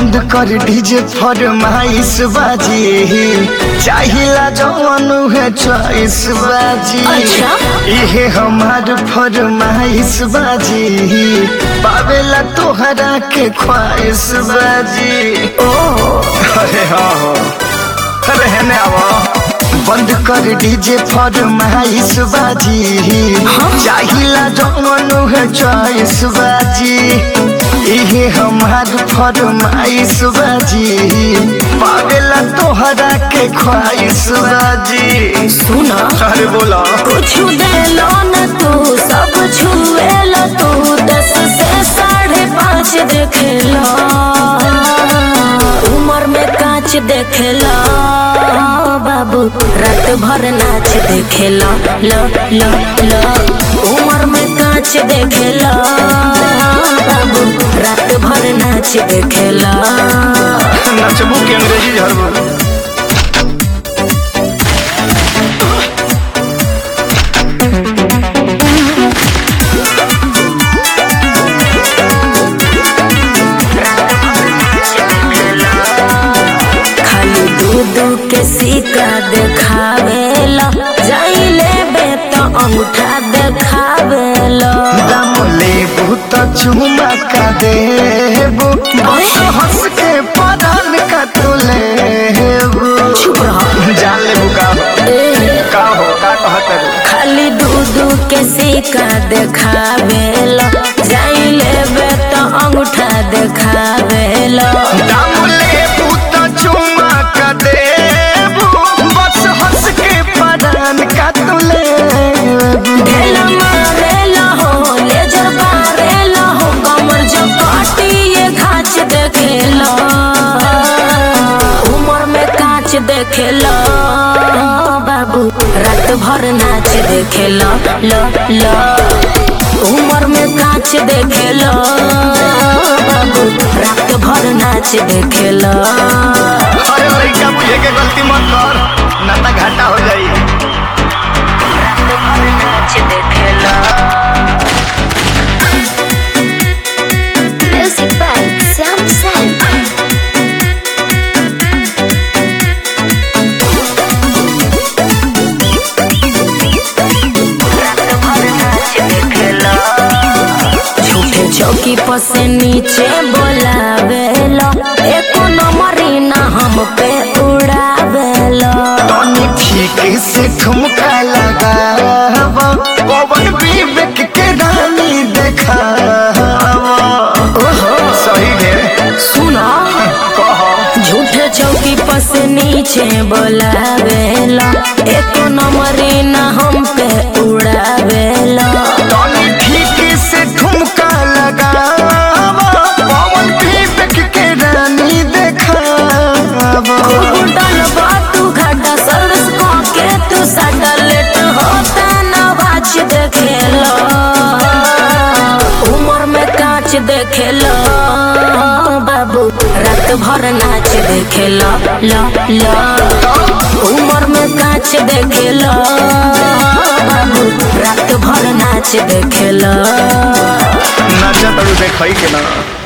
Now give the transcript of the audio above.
बंद कर डीजे फरमाइश बाजी चाहिला जवन है चॉइस बाजी अच्छा। इहे हमार फरमाइश बाजी पावेला तोहरा के ख्वाहिश बाजी ओ अरे हाँ हो अरे हेने आवा बंद कर डीजे फरमाइश बाजी चाहिला जवन है चॉइस बाजी इहे हमार फरमाइश बाजी पावेला तोहरा के ख्वाहिश बाजी सुना अरे बोला कुछ देलो न तू सब छुएलो तू दस से साढ़े पाँच देखेलो उम्र में कांच देखेलो बाबू रात भर नाच देखेलो लो लो लो उम्र में कांच देखेलो बाबू रात भर नाच देखेलो नचबू के अंग्रेजी झरबू खाली दूध के सिक्का देखावेला जाइले बे तो अंगूठा देखावेला दाम लेबू तो चुमा का देबू बस हंस के परान का तू लेबू चुप रहो जान लेबू का हो ए, का हो का कहत रू खाली दूध के सिक्का देखावेला जाइले बे तो अंगूठा देखावेला दाम लेबू तो चुमा का देबू बस हंस के परान का तू लेबू ढेला मारेला हो लेजर मारेला हो कमर जो काटी ये घाच देखेला उम्र में कांच देखेला बाबू रात भर नाच देखेला लो लो उम्र में कांच देखेला बाबू रात भर नाच देखेला अरे लड़का मुझे के गलती मत कर ना तो घाटा हो जाई रात भर नाच देखेला Music by Sam Sam. झूठे चौकी पर से नीचे बोलावेला एको नंबरी ना हम पे उड़ावेला तनी ठीक से ठुमका लगावा पवन विवेक के रानी देखावा ओहो सही है सुनो कहो झूठे चौकी पर से नीचे बोलावेला एको नंबरी ना हम पे उड़ावेला तनी ठीक से ठुमका लगावा पवन विवेक के रानी देखावा डलबा तू घाटा सर्विस को के तू साटा लेट होता ना बाच देखेला उम्र में कांच देखेला बाबू रात भर नाच देखेला ला ला उम्र में कांच देखेला बाबू रात भर नाच देखेला नाचा तड़ू देखई के ना